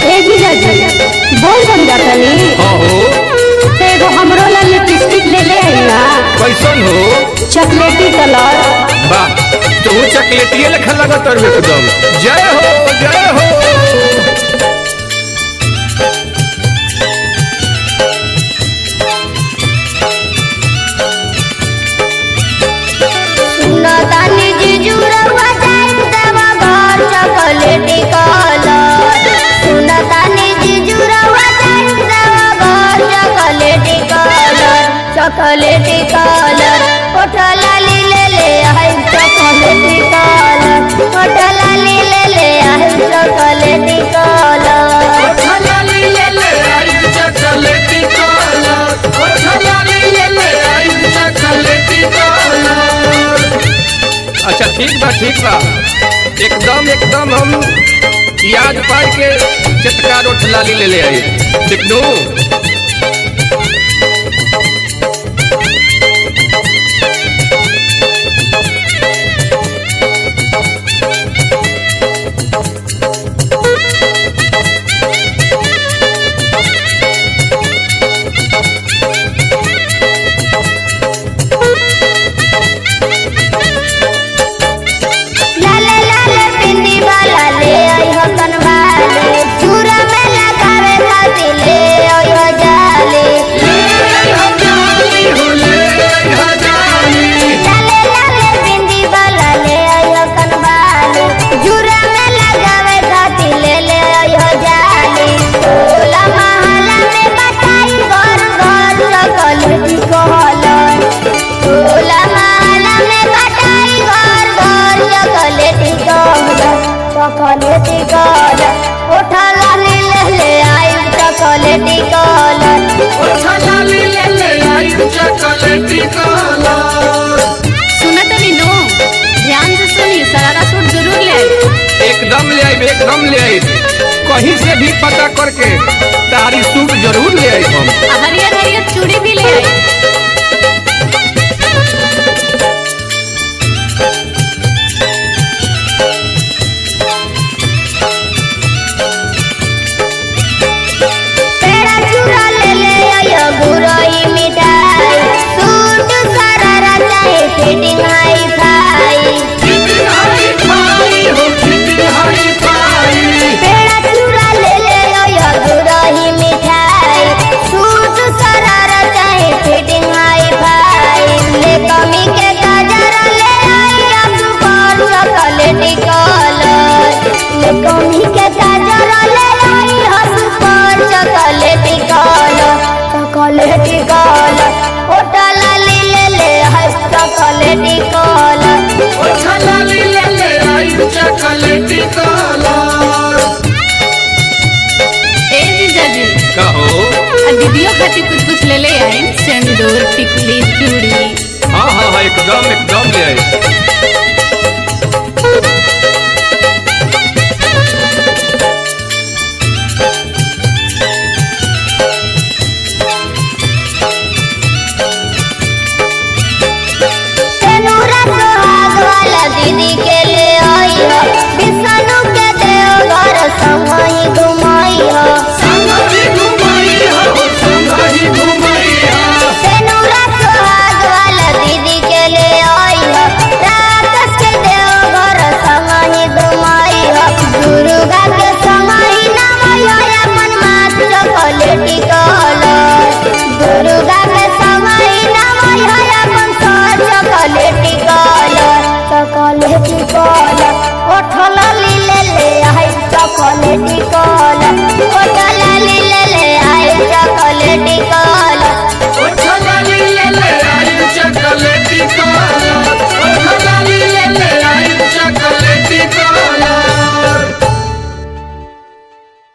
ए जीजाजी बोल बन जातनी हाँ हो तो एगो हमरो ला लिपस्टिक ले ले आई ना कैसन हो चॉकलेटी कलर बा तू चॉकलेटिए लेखा लगत और एकदम जय हो जय हो सुनतानी जीजू रउआ जाइत देवा घर चॉकलेटी कलर सुनतानी जीजू रउआ जाइत देवा घर चॉकलेटी कलर चॉकलेटी कलर ओठला ली ले ले आई चॉकलेटी कलर ओठला ली ले ले आई चॉकलेटी कलर अच्छा ठीक बा ठीक बा एकदम एकदम हम याद पाई के चटका रोट लाली ले ले आई ठीक नु लाले लाले पिंडी वाला ले आई हो कनवाले चूरा में लगावे खातिर ले आई हो जाले लाले लाले पिंडी वाला ले आई हो कनवाले चूरा में लगावे खातिर ले ले आई हो जाले टोला महला में बटाई घर घर चॉकलेटी कहलन टोला महला में बटाई घर घर चॉकलेटी कहलन चॉकलेटी कहलन उठा लाली ले ले आई चॉकलेटी कहलन सुनतनी नो ध्यान से सुनी सरारा सूट जरूर ले आई एकदम ले आई एकदम ले आई कहीं से भी पता करके तारी सूट जरूर ले आई हम आ हरियर हरियर चूड़ी भी ले आई पेड़ा चूड़ा ले ले आयो गुरई मिठाई सूट सरारा चाहे फिटिंग हाई फाई पेड़ा चूड़ा ले ले आयो गुरई मिठाई सूट सरारा चाहे फिटिंग हाई फाई ले कमी के गजर ले आई अब पर चॉकलेटी कलर ले कमी के गजर ले आई हस पर चॉकलेटी कलर चॉकलेटी कलर ओटा लाली ले ले हस चॉकलेटी कलर ए जीजाजी कहो आ दीदियों खातिर कुछ कुछ ले ले आई सिंदूर टिकली चूड़ी हाँ हाँ हाँ एकदम एकदम ले आई तेनूरा सुहाग वाला दीदी के ले आई हो विष्णु के देव घर संग ही घुमाई हो तेनूरा सुहाग वाला दीदी के ले आई हो राक्षस के देव घर संग ही घुमाई हो दुर्गा के संग ही नवाई हो अपन माथ चॉकलेटी कलर दुर्गा के संग ही नवाई हो अपन सर चॉकलेटी कलर चॉकलेटी कलर ओठल ली ले ले आई चॉकलेटी कलर ओठल ली ले ले आई चॉकलेटी